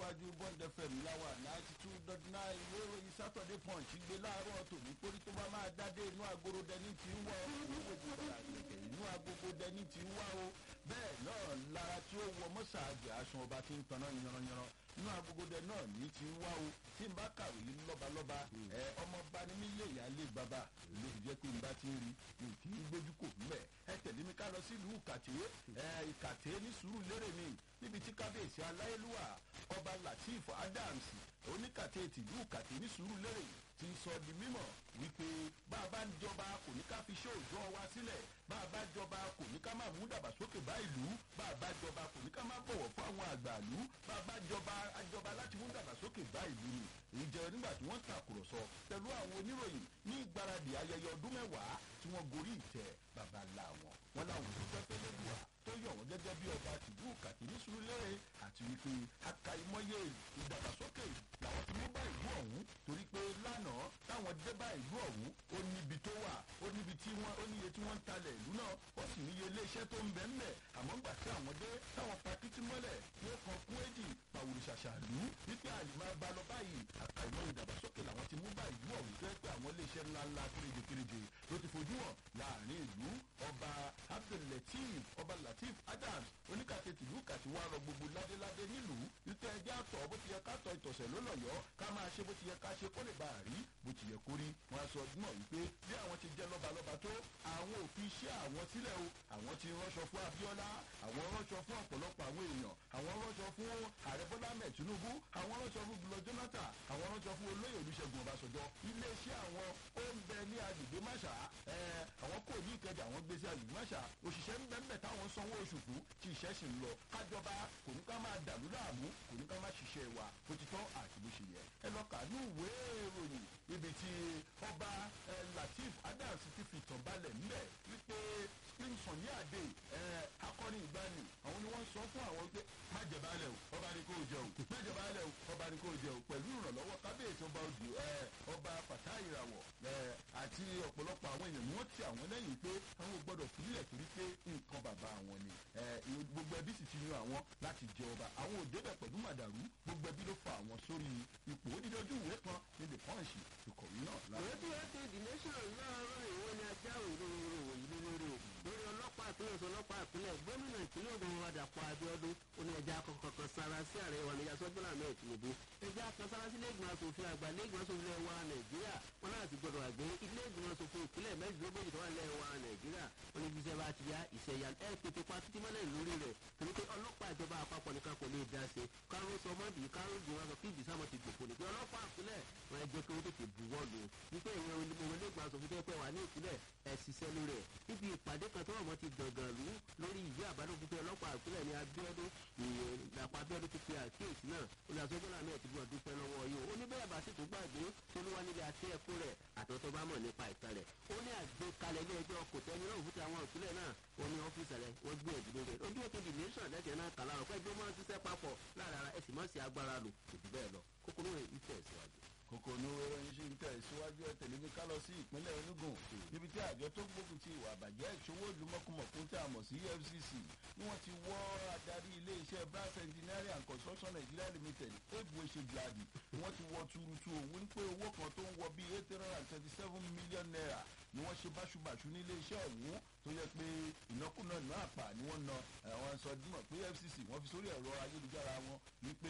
tẹ̀síwájú bond fm láwà ninety two dot nine ìwé ìròyìn saturday punch gbé láàárọ̀ tòní torí tó bá máa dádé inú agoro dẹni tí ń wá owó ìgbà àgbẹ̀kẹ̀ inú agogo dẹni tí ń wá o bẹ́ẹ̀ náà lára tí ó wọ mọ́sàájì aṣọ ọba tí ń tanná yanranyanran inú agogo dẹ náà ní ti ń wá o tí n bá kàwé lọ́balọ́ba ẹ ọmọọba ni mí lè yálé bàbá ló fi jẹ́ pé n bá ti ń rí n kì í gbójú kò mbẹ̀ ẹ tẹ̀lé mi ká lọ sílùú ìkàtẹ́ ẹ ìkàtẹ́ ní sùúrù lérè mi níbi tí kábíyèsí aláyélúwà ọba latif adams oníkàtẹ́ tìlú ìkàtẹ́ ní sùúrù lérè ti sọ di mímọ̀ wípé bá a bá ń jọba kò ní ká fi ṣe òòjọ́ wa sílẹ̀ bá a bá jọba kò ní ká má mú dàgbàsókè bá ìlú bá a bá jọba kò ní ká má bọ̀wọ̀ fún àwọn àgbàlú bá a bá jọba àjọba láti mú dàgbàsókè bá ìlú ni èyí jẹ́ nígbà tí wọ́n tàkùrọ̀sọ pẹ̀lú àwọn oníròyìn ní ìgbáradì ayẹyẹ ọdún mẹ́wàá tí wọ́n gorí ìtẹ́ bàbá ńlá wọn wọn làwọn òṣìṣẹ́ pẹ́lẹ́ wà tó yọ̀ wọ́n gẹ́gẹ́ bí ọba tìlú kàkiri sùúrùlérè àti wípé akaimọ́yé ìdàgbàsókè làwọn ti mú bá ìlú ọ̀hún torí pé lánàá táwọn dé bá ìlú ọ̀hún ó níbi tó wà ó níbi tí wọ́n ó níye tí wọ́n ń talẹ̀ ìlú náà ó sì níye iléeṣẹ́ tó ń bẹ̀ ńbẹ̀ àmọ́ ńgbà tí àwọn dé táwọn pakítí mọ́lẹ̀ wọ́n kan kún èjì pàwùrù ṣàṣàlú wípé àlìmọ́ bá lọ báyìí akaimọ́yé ìdàgbàsókè làwọn ti mú bá ìlú ọ̀hún tó yẹ pé àwọn iléeṣẹ́ ńláńlá kéréje kéréje ló ti fojú hàn láàrin ìlú ọba abdulateef ọba lateef adams oníkàtẹ tìlú kàti wá rọ gbogbo ládéládé nílùú wípé ẹjẹ àtọ bó ti yẹ ká tọ ìtọ̀sẹ̀ ló lọ̀yọ́ ká máa ṣe bó ti yẹ ká ṣe kó lè bá a rí bó ti yẹ kó rí wọn a sọ mọ̀ wípé bí àwọn ti jẹ́ lọ́balọ́ba tó àwọn ò fi iṣẹ́ àwọn sílẹ̀ o àwọn ti ránṣọ fún abiola àwọn ránṣọ fún ọ̀pọ̀lọpọ̀ àwọn èèyàn àwọn ránṣọ fún ààrẹ bọ́lá mẹ́ tinubu àwọn ránṣọ fún gbọlọ jonathan àwọn ránṣọ fún olóyè olùṣègùn ọbàṣọjọ iléeṣẹ́ àwọn ó ń bẹ ní agbègbè máṣà ẹ àwọn kò ní ìkẹjà àwọn gbé sí agbègbè máṣà òṣìṣẹ́ ń bẹ ń bẹ táwọn sanwó oṣù fún tí iṣẹ́ sì ń lọ kájọba kò ní ká máa dàlú láàmú kò ní ká máa ṣiṣẹ́ wa bó ti tọ́ àti bó ṣe yẹ ẹ lọ kà ní ìwé ìròyìn ibi tí ọba latif adams ti fi tàn balẹ̀ ńbẹ̀ wípé spring sunny ade akọni ìgbani àwọn ni wọ́n sọ fún àwọn pé má jẹ baálẹ̀ o ọba ni kò jẹ o má jẹ baálẹ̀ o ọba ni kò jẹ o pẹ̀lú ìrànlọ́wọ́ kábíyèsí ọba òdì ọba pàtà ìràwọ̀ àti ọ̀pọ̀lọpọ̀ àwọn èèyàn ni wọ́n ti àwọn lẹ́yìn pé àwọn ò gbọ́dọ̀ fìlẹ̀ torí pé nǹkan bàbá àwọn ni gbogbo ẹbí sì ti yan àwọn láti jẹ ọba àwọn ò débẹ̀ pẹ̀lú màdàrú gbogbo ẹbí ló fa àwọn sórí ipò onídọ́jú ìwé kan ní the punch ìkọ̀wé náà. lójú ètò the nation láàárọ̀ ìwọ ni ajá òróró ìlú lórí o lórí ọlọ́pàá ìpínlẹ̀ ọ̀sán ọlọ́pàá ìpínlẹ̀ gómìnà ìpínlẹ̀ ògùn wa dàpọ̀ abiodun ó ní ẹja kọ̀ọ̀kan sára sí ààrẹ wa níyà sọ́jọ́lá náà tìǹbù ẹja kan sára sí iléègbìmọ̀ asòfin àgbà iléègbìmọ̀ asòfin ilẹ̀ wa nàìjíríà wọn náà ti gbọdọ̀ àgbẹ̀ iléègbìmọ̀ asòfin ìpínlẹ̀ mẹ́rìndínlógójì tó wà ilẹ̀ wa nàìjíríà wọn ní jíṣẹ́ bá ti yá ìṣẹ̀yà ẹ̀ pété pa títí mọ́lẹ̀ lórí rẹ̀ torí pé ọlọ́pàá ìjọba àpapọ̀ nìkan kò lè dá se káró sọ mọ́bì káró gbìn wọn sọ kí ìdísàmọ́ ti gbòkó ni pé ọlọ́pàá ìpínlẹ̀ wọn ẹ jẹ́ kí wọ́n tètè buwọ́ lù wípé ìwọ̀n onígbà asòfin tó pẹ́ wà ní ìpínlẹ̀ ẹ̀ ṣiṣẹ́ lórí rẹ̀ níbi ìpàdé kan tó wọ̀ mọ́ ti gbọ̀ngàn lù lórí ìwé àbádọ́fin pé ọlọ́pàá ìpínlẹ̀ ní abiodun ìyàpá abiodun ti pe àkíyèsí náà olùdásọ́gbọ́n náà ti gbọ́n dúpẹ́ lọ́wọ́ yìí ó ní bẹ́ẹ̀ bá sì tún gbàgbé tó ló wá níbi àti ẹ̀kú rẹ̀ àtọ́tọ́ bá mọ̀ nípa ìtàn rẹ̀ ó ní àgbékalẹ̀ ilé ẹjọ́ kò tẹ́ni náà fúti àwọn ìpínlẹ̀ náà ó ní ọ́fíìsì rẹ̀ wọ́n gbé ẹ̀dúró rẹ̀ ojú ètò the nation lẹ́jẹ̀ náà kàlà rẹ̀ pẹ́ẹ́jú máa ń ṣiṣẹ́ papọ̀ lára ara ẹ̀sìn máa ń ṣe agbára lò kò jù bẹ́ẹ̀ lọ kókóró rẹ̀ ìfẹ́ síwájú kòkòrò ìròyìn ṣì ń tẹ̀ síwájú ẹ̀ tẹ̀lé mi ká lọ sí ìpínlẹ̀ enugu níbi tí àjọ tó gbógun ti ìwà àbàjẹ́ ìṣòwò ìlú mọ̀kùmọ̀kún tí a mọ̀ sí efcc ni wọ́n ti wọ́ adarí iléeṣẹ́ brass engineering and construction nigeria limited ebu eṣegladi ni wọ́n ti wọ́ tuurutu òun ní pé owó kan tó ń wọ bíi eight hundred and thirty seven million naira ni wọ́n ṣe báṣubàṣu ní iléeṣẹ́ ọ̀hún tó yẹ pé ìnákúnà náà àpà ni wọ́n na àwọn sọ dímọ̀ pé fcc wọ́n fi sórí ẹ̀rọ ayélujára wọn wípé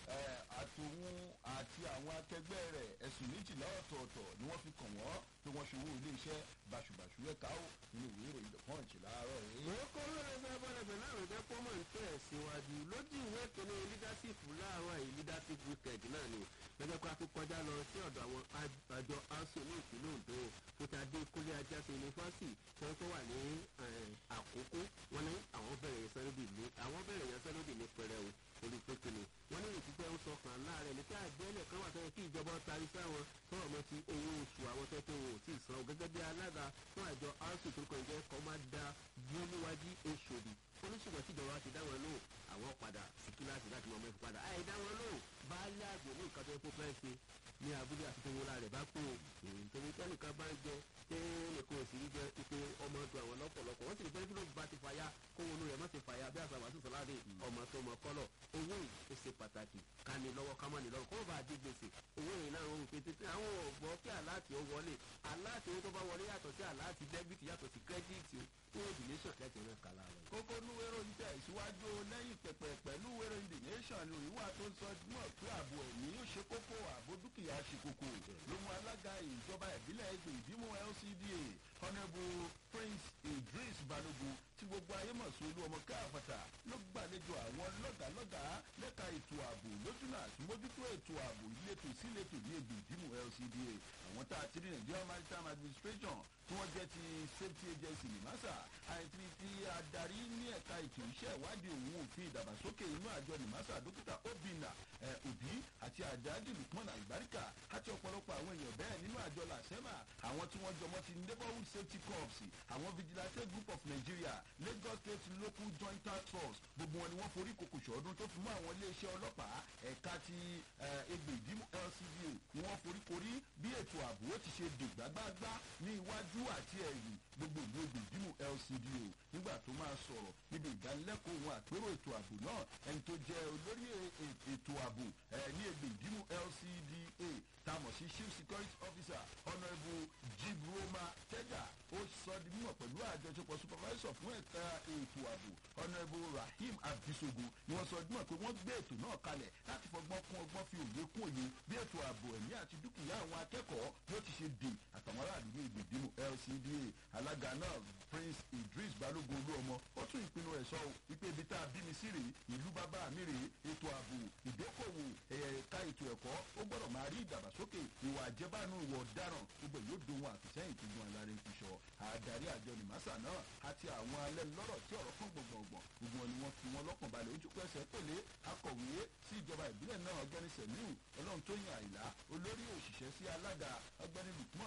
àtòun àti àwọn akẹgbẹ́ rẹ̀ ẹ̀sùn méjìlá ọ̀tọ̀ọ̀tọ̀ ni wọ́n fi kàn wọ́n pé wọ́n ṣòwò iléeṣẹ́ báṣubàṣu ẹ̀ka ó nínú ìwé ìròyìn the punch láàárọ̀ yìí. lóko lóore fẹ́ bọ́lẹ̀ pẹ̀lú àrùn jẹ́ kó mọ̀ ń tẹ̀ síwájú lójú ìwé kìíní leadership láàárọ̀ yìí leadership weekend náà ni lọ́jọ́ pé a fi kọjá lọ sí ọ̀dọ̀ àwọn àjọ aso ní ìpínlẹ̀ ondo fútadé kúlẹ̀ ajáse yunifásitì tí wọ́n tó wà ní àkókò wọn ní àwọn bẹ̀rẹ̀ yẹnsẹ́lódì ní àwọn bẹ̀rẹ̀ yẹnsẹ́lódì ní pẹrẹu olùpẹ̀kẹ̀lẹ̀ wọn ní ìtúpẹ́ ń sọkàn láàrẹ̀ ní pé àgbẹ̀lẹ̀ kan wà tó yẹ kí ìjọba tarí sáwọn tọrọ mọ́ ti owó oṣù àwọn tó tó wò tí ì san gẹ́gẹ́ bí alága fún àjọ aso tó kàn jẹ́ kọ́mádà bíọ́níwájú oṣòdì oníṣègùn tíjọba ti dá wọn lóhùn àwọn padà sí kíláàsì láti mọ ọmọ ẹ̀fọ́ padà àì dá wọn lóhùn baálé àgbò ní nǹkan tó yẹ kó fẹ́ ṣe ní abúlé àti tòwúrà rẹ̀ bá pò nítorí tẹ́nìkan bá ń jẹ tẹ́nìkan ò sì rí jẹ ipò ọmọ ọdún àwọn lọ́pọ̀lọpọ̀ wọ́n sì ní pé kí ló bá ti fàyà kó wọnú rẹ̀ má ti fàyà bí àṣà wàásù sọ́láde ọmọ tó mọ kọ́lọ̀ owó yìí ó ṣe pàtàkì ká ní lọ́wọ́ ká má ní lọ́wọ́ kó bá a di gbèsè owó yìí náà ń pété tí àwọn ọ̀gbọ́ kí aláàtì ó wọlé aláàtì owó tó bá wọlé yàtọ̀ sí aláàtì dẹ́bìtì yàtọ̀ sí kírẹ́díìtì ó di nation láti ràn kálá rẹ̀. kókó núwérò ń tẹ̀ síwájú lẹ́yìn pẹ̀pẹ̀ pẹ̀lú wérò the nation ní ìwà tó sọ mọ̀ pé ààbò ẹ̀mí ó ṣe kókó ààbò dúkìá ṣe kókó ló mú alága ìjọba ìbílẹ̀ ẹgbẹ́ ìdímú lcda honourable prince idris balogun tí gbogbo ayé mọ̀ sí olú ọmọ káàfàtà ló gbàlejò àwọn lọ́gàlọ́gàá lẹ́ka ètò ààbò lójúnà àtúmójútó ètò ààbò ìletò síletò ní ẹgbẹ́ ìdímú lcda àwọn tá a ti rí nigeria maritime administration tí wọ́n jẹ́ ti safety agency nìmásà àìtí ti adarí ní ẹ̀ka ètò iṣẹ́ ìwádìí òun òfin ìdàgbàsókè inú àjọ nìmásà dókítà obìnà òbí àti àjáde lukman alibarika àti ọ̀pọ̀lọpọ̀ àwọn èèyàn bẹ́ẹ̀ nínú àjọ làṣẹ́mà àwọn tí wọ́n jọmọ́ ti neighborhood safety corps àwọn vigilante group of nigeria lagos state local joint task force gbogbo wọn ni wọ́n forí kòkò ṣọ́ọ́dún tó fi mọ́ àwọn iléeṣẹ́ ọlọ́pàá ẹ̀ka ti egbè ìdímú lcda ni wọ́n forí korí bí ètò ààbò ó ti ṣe dìgbàgbàgbà ní iwájú àti ẹ̀yìn gbogbo ìlú egbè ìdímú lcda nígbà tó máa sọ̀rọ̀ níbi ìdánilẹ́kọ̀ọ́ òun àpérò ètò ààbò náà ẹni tó jẹ́ olórí ètò ààbò ní egbè ìdímú lcda tamọ̀ sí chief security officer honourable jibroma tega ó sọ di mímọ̀ pẹ̀lú àjọṣepọ̀ supervisor fún ẹ̀ka ètò ààbò honourable rahim abisogo ni wọ́n sọ di mímọ̀ pé wọ́n gbé ètò náà kalẹ̀ láti fọgbọ́n kún ọgbọ́n fi òye kún òye bí ètò ààbò ẹ̀mí àti dúkìá àwọn akẹ́kọ̀ọ́ bí ó ti ṣe dè àtàwọn aráàlú ní ìgbèdínú lcda alága náà prince idris balogun olúọmọ ó tún ìpinnu ẹ̀ sọ wípé ibi tá a bí mi sí rèé ìlú bàbá mi rèé ètò ààbò ìdókòwò ẹ̀ka ètò ẹ̀kọ́ ó gbọ́dọ̀ máa rí ìdàgbàsókè ìwà àjẹbánu ìwà ọ̀daràn gbogbo yóò dohun àfìsẹ́yìn tó gun alárin fi sọ àdarí àjọ nìmásà náà àti àwọn alẹ́ lọ́rọ̀ tí ọ̀rọ̀ kan gbọ̀ngbọ̀ngbọ̀n gbogbo wọn ni wọ́n fi wọn lọ́kàn balẹ̀ ojú pẹ́sẹ̀ pèlé akọ̀wé sí ìjọba ìbílẹ̀ náà ọgbẹ́ni sẹ̀míù ọlọ́run tó yàn àìlá olórí òṣìṣẹ́ sí alága ọgbẹ́ni lùkmọ́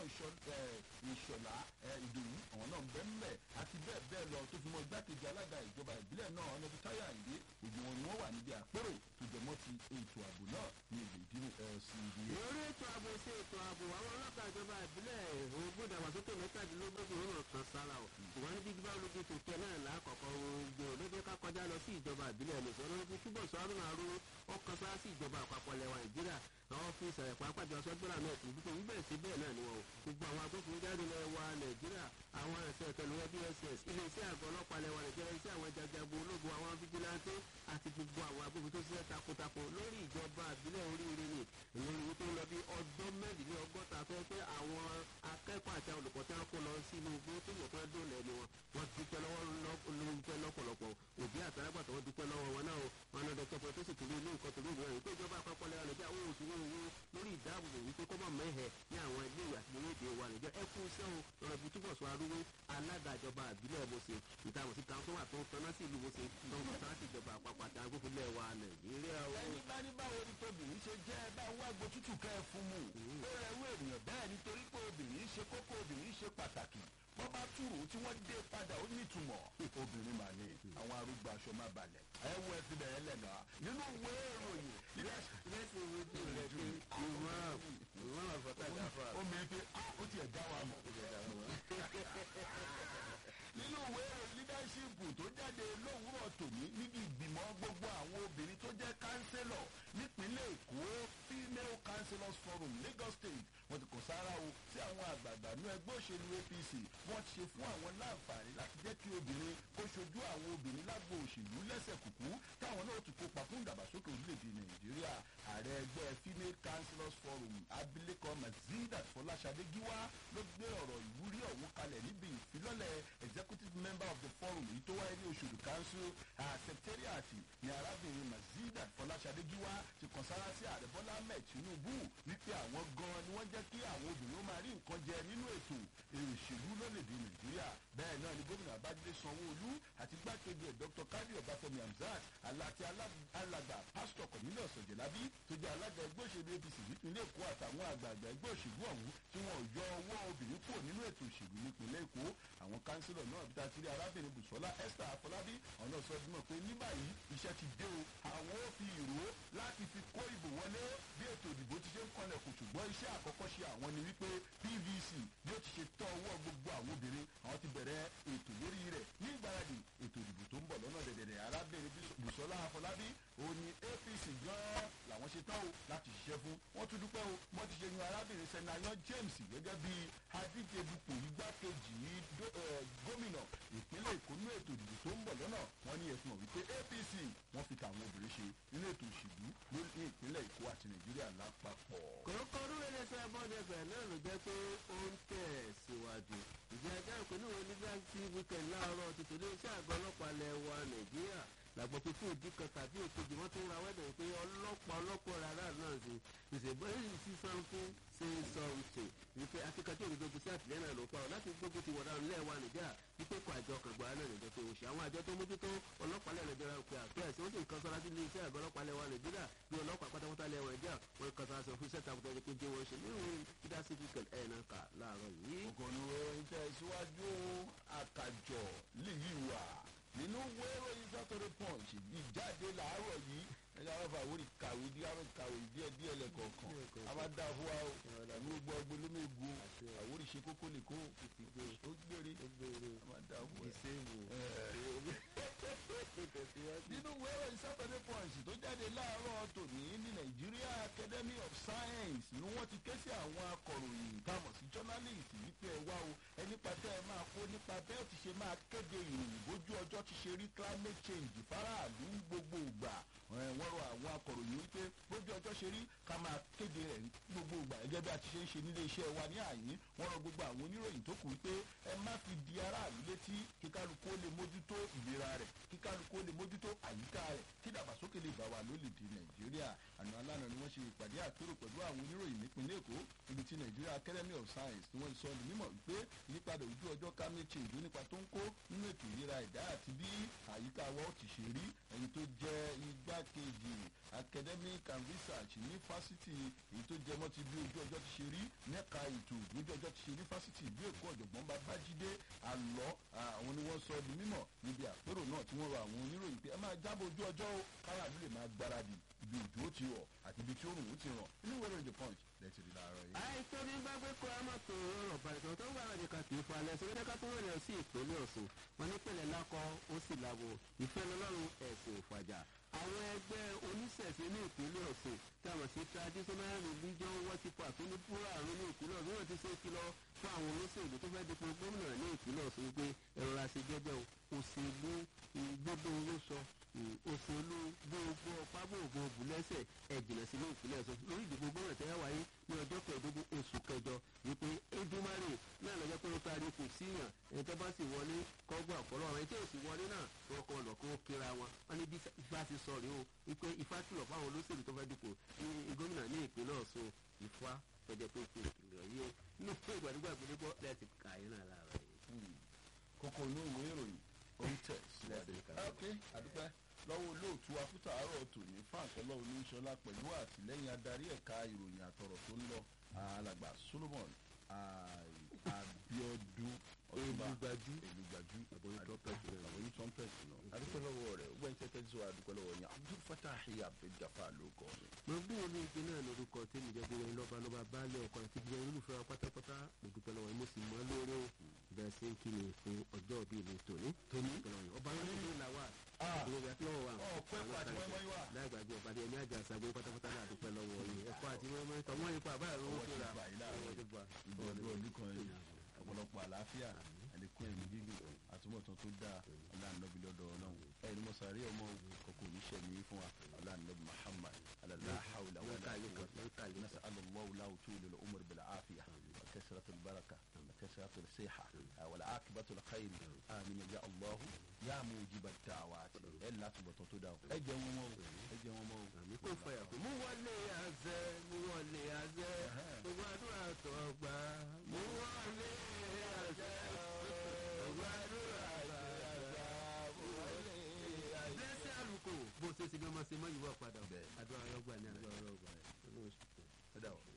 ìṣọ̀lá ìdòwú àwọn náà ń bẹ́ ńbẹ̀ àti bẹ́ẹ̀ bẹ́ẹ̀ lọ tó fi mọ igbákejì alága ìjọba ìbílẹ̀ náà ọ̀nàbí táyà àìdé gbogbo wọn ni wọ́n wà níbi àpérò tó jẹmọ́ ti ètò ààbò náà ní èdè ìdínú lcd. lórí ètò ààbò sí ètò ààbò àwọn ọlọ́pàá ìjọba ìbílẹ̀ ogún ìdàgbàsókè mẹ́tàdínlógún ló kan sára o ṣùgbọ́n ní bíbí báwo ló ti tò tẹ́ náà lákọ̀ọ́kọ́ ogun ló ká kọjá lọ sí ìjọba ìbílẹ̀ lè sọ̀rọ̀ ní túbọ̀ sọ́run àrùn ọkàn sára sí ìjọba àpapọ̀ lẹ́wà nàìjíríà àwọn ọ́fíìsì ẹ̀ pàápàá jọ sọ́gbọ́nà náà tìlú tó ń bẹ̀rẹ̀ sí bẹ́ẹ̀ náà ni wọn o gbogbo àwọn agbófinró jáde lẹ́wà nàìjíríà àwọn ẹ̀sẹ̀ ìtẹ̀lẹ́wọ́ dss iléeṣẹ́ àgọ́ ọlọ́pàá lẹ́wà nàìjíríà iṣẹ́ àwọn jajagun ológun àwọn fijilantó àti gbogbo àwọn agbófinró tó ṣiṣẹ́ takuntakun lórí ìjọba àbílẹ̀ oríire ni lórí wípé ó lọ bí ọdún mẹ́rìnlélọ́gọ́ta fẹ́ pé àwọn akẹ́kọ̀ọ́ àti olùkọ́ tí wọ́n kó lọ sínú igbó tó yẹ kó dóòlà ẹni wọn wọ́n dúpẹ́ lọ́wọ́ lọ́pẹ́ lọ́pọ̀lọpọ̀ òbí àtàlágbàtà wọ́n dúpẹ́ lọ́wọ́ wọn náà wọn náà dọ́kítọ̀ pé tó sì torí ilé nǹkan torí ìwé rẹ̀ pé ìjọba àpapọ̀ lẹ́wọ̀n nàìjíríà owó oṣù owó owó lórí ìdáàbòbò wípé kọ́ mọ̀ mẹ́hẹ̀ ní àwọn ilé ìwé àti orílẹ̀-èdè wa nàìjíríà ẹ kú iṣẹ́ o lọ́rọ̀ bí túbọ̀ sọ arúgbó alága ìjọba àbílẹ̀ bọ̀sẹ̀ ìtàwọn sí kan tó wà tó tọ́ná sí ìlú bọ̀sẹ̀ tó ń tọ́ná sí ìjọba àpapọ̀ àti agbófinlẹ̀ wa nàìjíríà o. ẹni bá ní báwo ni tóbìnrin ṣe jẹ́ bá wá gbo tútù kẹ́ ẹ fún mu ó rẹ ewé ènìyàn bẹ́ẹ̀ nítorí pé obìnrin ṣe kókó obìnrin ṣe pàtàkì wọ́n bá túrò tí wọ́n dé padà ó nítumọ̀ obìnrin mà ní àwọn arúgbó aṣọ má balẹ̀ ẹ wo ẹ fi bẹ̀rẹ̀ lẹ́nà nínú ìwé ìròyìn lẹ́sìn ìwé tí ò lẹ́ pé ìwọ́n ìwọ́n àfọ̀tà dáfà. ó mi pé ó tiẹ̀ dá wa mọ̀ nínú ìwé leadership tó jáde lówùúrọ̀ tòní níbi ìgbìmọ̀ gbogbo àwọn obìnrin tó jẹ́ kánsẹ́lọ̀ nípínlẹ̀ èkó female councillors forum lagos state wọ́n ti kò sára o sí àwọn àgbààgbà ní ẹgbẹ́ òṣèlú apc wọ́n ti ṣe fún àwọn láǹfààní láti jẹ́ kí obìnrin kó ṣojú àwọn obìnrin lágbo òṣèlú lẹ́sẹ̀ kùkú táwọn náà ti kópa fún ìdàgbàsókè orílẹ̀-èdè nàìjíríà ààrẹ ẹgbẹ́ female councillors forum abilékọ mazidat fọláṣadé gíwá ló gbé ọ̀rọ̀ ìwúrí ọ̀hún kalẹ̀ níbi ìfilọ́lẹ̀ executive member of the forum èyí tó wáyé ní oṣù council secretariat ní arábìnrin mazidat fọláṣadé gíwá ti kàn sára sí ààrẹ bọ́lá ahmed tinubu wípé àwọn gan ni wọ́n jẹ́ kí àwọn obìnrin ó máa rí nǹkan jẹ nínú ètò òṣèlú lórílẹ̀‐èdè nàìjíríà bẹ́ẹ̀ náà ni gómìnà abájídé sanwó-olú àti gbákejì ẹ̀ dr kadi ọbáfẹ́mi hamzat aláti alàgbà pásítọ̀ cornelius ọ̀jẹ̀lábí tó jẹ́ alága ẹgbẹ́ òṣèlú apc nípínlẹ̀ èkó àtàwọn àgbààgbà ẹgbẹ́ òṣèlú ọ̀hún tí wọ́n yọ ọwọ́ obìnrin kúrò nínú ètò òṣèlú nípínlẹ̀ èkó àwọn kánsílọ̀ náà bí tatiri arábìnrin bùsọ́lá esther afọlábí ọ̀nà sọdúnmọ̀ pé ní báyìí iṣẹ́ ti dé o àwọn ò fi ìró láti fi kó ìbò wọlé bí ètò ìdìbò ti ṣe ń kọlẹ̀ kò ṣùgbọ́n iṣẹ́ àkọ́kọ́ ṣe àwọn ni wípé pvc bí ó ti ṣe tọ́ ọwọ́ gbogbo àwọn obìnrin àwọn ti bẹ̀rẹ̀ ètò lórí rẹ̀ ní ìgbáradì ètò ìdìbò tó ń bọ̀ lọ́nà dẹ̀dẹ̀dẹ̀ arábìnrin bùsọ́lá afọlábí òun ni apc gan-an làwọn ṣe tán o láti ṣiṣẹ́ fún wọ́n tún dúpẹ́ o wọ́n ti ṣe yan arábìnrin sẹ́nayán james gẹ́gẹ́ bí adíje dupò igbákejì gómìnà ìpínlẹ̀ èkó nínú ètò ìdìbò tó ń bọ̀ lọ́nà wọ́n ní ẹ̀sùn wípé apc wọ́n fi tàwọn obìnrin ṣe nínú ètò òṣèlú ní ìpínlẹ̀ èkó àti nàìjíríà lápapọ̀. kòrókò rúwé ní sẹ́ bọ́dẹ̀fẹ̀ náà ló jẹ́ pé ó ń tẹ̀ síwájú ìjẹ́ ẹjọ́ ìpínlẹ̀ wo nígbà tí wíkẹ̀ndì láàárọ̀ tuntun ní iṣẹ́ àgọ́ ọlọ́pàá lẹ̀ wa nàìjíríà làgbọ̀ pé fún ìdí kan tàbí èkejì wọ́n tún ra wẹ́dẹ̀ pé ọlọ́pàá ọlọ́pàá rárá náà sí ìṣègbè yìí sí sanfún ṣe ń sọ ìṣe wípé akíkanjú òdodo sí àtìlẹ́yìn náà ló pa ọ́ láti gbógun ti wọ̀dà ńlẹ̀ wa nìjà wípé kó àjọ kan gbọ́ náà nìjọ pé òṣì àwọn àjọ tó mójútó ọlọ́pàá lẹ̀ nàìjíríà pé àpẹ́ẹ̀sì wọ́n sì ń kan sọ́ra sí iléeṣẹ́ àgọ́ ọlọ́pàá lẹ̀ wa nàìjíríà bí ọlọ́pàá pátápátá lẹ̀ wa nàìjíríà wọ́n kan sọ́ra sọ fún iṣẹ́ takuta ẹni pé jẹ́ wọ́n ṣe nínú ìdásí kíkẹ́ ẹ̀ náà kà láàárọ̀ yìí. ògùnù ìtẹ̀síwájú àkàjọ lèyí wà nínú wẹ́rọ yìí sátọ̀rọ̀ punch ìjáde làárọ̀ yìí ẹ̀yà aráfa àwòrì kàwé díẹ̀ kàwé díẹ̀ díẹ̀ lẹ́kọ̀ọ̀kan a máa dá fún wa o ẹ̀mí gbogbo ọgbẹ́ ló mégo àwòrì ṣe kókó lè kó ó gbére a máa dá fún wa. nínú wẹ́rọ yìí sátọ̀rọ̀ punch tó jáde láàárọ̀ tòní ní Nigeria Academy of Science ni wọ́n ti ké sí àwọn akọ̀ròyìn táwọn sí journalist wípé ẹ wá o ẹni pàtẹ́ ẹ máa kó nípa bẹ́ẹ̀ ti ṣe máa kéde ìròyìn bójú ọjọ́ ti ṣe rí climate change faraàlú gbogbo ìgbà wọ́n rọ àwọn akọ̀ròyìn wípé bójú ọjọ́ ṣe rí ká máa kéde rẹ̀ gbogbo ìgbà gẹ́gẹ́ bí a ti ṣe ń ṣe nílé iṣẹ́ wa ní àyín wọ́n rọ gbogbo àwọn oníròyìn tó kù wípé ẹ má fi di aráàlú létí kíkálukú ó lè mójútó ìlera rẹ̀ kíkálukú ó lè mójútó àyíká rẹ̀ kí dàgbàsókè lè bá wa lólèdè nàìjíríà àná alánà ni wọ́n ṣe ìpàdé àpérò pẹ̀lú àwọn oníròyìn nípínlẹ̀ èkó ibi tí Nigeria Academy of Science ni wọ́n sọ ní mímọ̀ wípé ìyípadà ojú ọjọ́ climate change ló nípa tó ń kó nínú ètò ìlera ẹ̀dá àti bí àyíká wa ó ti ṣe rí ẹni tó jẹ́ igbákejì academic and research ní fásitì èyí tó jẹ mọ́ ti bí ojú ọjọ́ ti ṣe rí nẹ́ka ètò ojú ọjọ́ ti ṣe ní fásitì ìlú èkó ọ̀jọ̀gbọ́n babájídé àlọ́ àwọn ni wọ́n sọ di mímọ̀ níbi àpérò náà tí wọ́n rọ àwọn oníròyìn pé ẹ máa jábọ̀ ojú ọjọ́ o káyàdú lè máa gbáradì ibi òjò ó ti rọ̀ àti ibi tí òrùn ó ti ràn inú ìwé ìròyìn the punch lẹ́tì rí láàárọ̀ yìí. àìsàn ní gbàgbé kó a máa tó rọrùn bàtàn tó ń gbà láti ka kì í fa alẹ́ sọ wípé ká tó wọlé sí ìpínlẹ̀ ọ̀sùn wọn ní pẹ̀lẹ́ lákọ ó sì lábo ìfẹ́ lọ́lọ́run ẹ̀sìn òfàjà àwọn ẹgbẹ́ oníṣẹ̀ṣe ní ìpínlẹ̀ ọ̀sùn táwọn sí traditional religion worshipper tó ní púrà àrùn ní ìpínlẹ̀ ọ̀sùn wọn ti ṣe kìlọ̀ fún àwọn olóṣèlú tó fẹ́ dípò gómìnà ní ìpínlẹ̀ ọ̀sùn wípé ẹ̀rọ àṣejẹ́jẹ́ òṣèlú gbogbo owó sọ òṣèlú gbogbo ọpá gbogbo òbúlẹ́sẹ̀ ẹ̀jìnà sínú ìpínlẹ̀ ọ̀sùn lórí ìdìbò gómìnà tẹ́yà wáyé ní ọjọ́ kẹẹ̀ẹ́dógún oṣù kẹjọ wípé edumare náà lọ́jọ́ pé ó taari kò síyàn ẹni tó bá sì wọlé kọ́gbà ọ̀pọ̀lọ́ ọ̀rọ̀ ẹni tí ò sì wọlé náà wọ́n kọ́ lọ kó kíra wọn wọn ní bí ifá ti sọ rèé o wípé ifá kìlọ̀ fáwọn olóṣèlú tó fẹ́ dìpò ní gómìnà ní ìpínlẹ̀ ọ̀sùn ifá tọ́jọ́ pé kò kìlọ̀ yìí o ní ìgbàdúgbà gbẹdẹgbọ́ lẹ́ẹ̀tì kàyé náà lára yìí. kókó inú ìwé ìròyìn ó ń tẹ̀ síwájú. ok àdúpẹ́ lọ́wọ́ olóòtú afúta àárọ̀ tòní fáńkọ́lọ́ olóńṣọlá pẹ̀lú àtìlẹ́yìn adarí ẹ̀ka ìròyìn àtọ̀rọ̀ tó ń lọ alàgbà solomon abiodun Elugbajú. elugbajú Àbọ̀yìn trumpet náà. àbọ̀yìn trumpet náà adúpẹ́ lọ́wọ́ rẹ̀ ó gbẹ́yìn tẹ́tẹ́ tí wàá adúpẹ́ lọ́wọ́ yẹn abdul fatah abdulgafa ló kọ́ mi. mo bí wọn ní igi náà lórúkọ tí mi jẹ́ bí wọn lọ́ba lọ́ba baálé ọkọ àti bí wọn olùfẹ́ wa pátápátá mo dúpẹ́ lọ́wọ́ yín mo sì mọ́ lóore o bẹ́ẹ̀ ṣe ń kí mi fún ọjọ́ bíi mi tòní. Tòní? Dúpẹ́ lọ́wọ́ yín. ọba yẹn ló ń la wà. Ah. ìgbòho àti lọ́wọ́ wa. Ọ̀pẹ́ pọ̀ àti mọ́ínmọ́ín wà. láìgbàgbé ọba ní ẹni àjà àṣàgbé pátápátá náà dúpẹ́ lọ́wọ́ yín ẹ̀kọ́ àti mọ́ínmọ́ín tọ́ wọ́n yín pa àbáyọ̀ lówó Ọwọ́ ti fúnra. bà yín láàárọ̀ Ọwọ́ ti bà. ìbò ọdún ọdún kan yìí ọ̀pọ̀lọpọ̀ àlàáfíà àlékún ẹ̀mí gígùn àtúbọ̀tán tó dáa ọlànàbí lọ́dọ̀ ọlọ́run ẹ̀yin mo sàárè ọmọ kọ̀kọ́ oníṣẹ́mi fún wa ọlànàbí muhammad alàlàhàwùlà wàlà نسأل الله له طول العمر بالعافية وكثرة البركة وكثرة الصحة والعاقبة الخير آمين يا الله يا موجب الدعوات إلا تبطل تدعو أجي ومو أجي ومو àmì kò fọyà kó mú wọlé àzẹ mú wọlé àzẹ gbogbo àdúrà tó gbà mú wọlé àzẹ gbogbo àdúrà tó gbà máa ṣe mọ́ ìwọ padà Bẹ́ẹ̀. àdúrà ọlọ́gbà ní àná. ó dà wọ́n.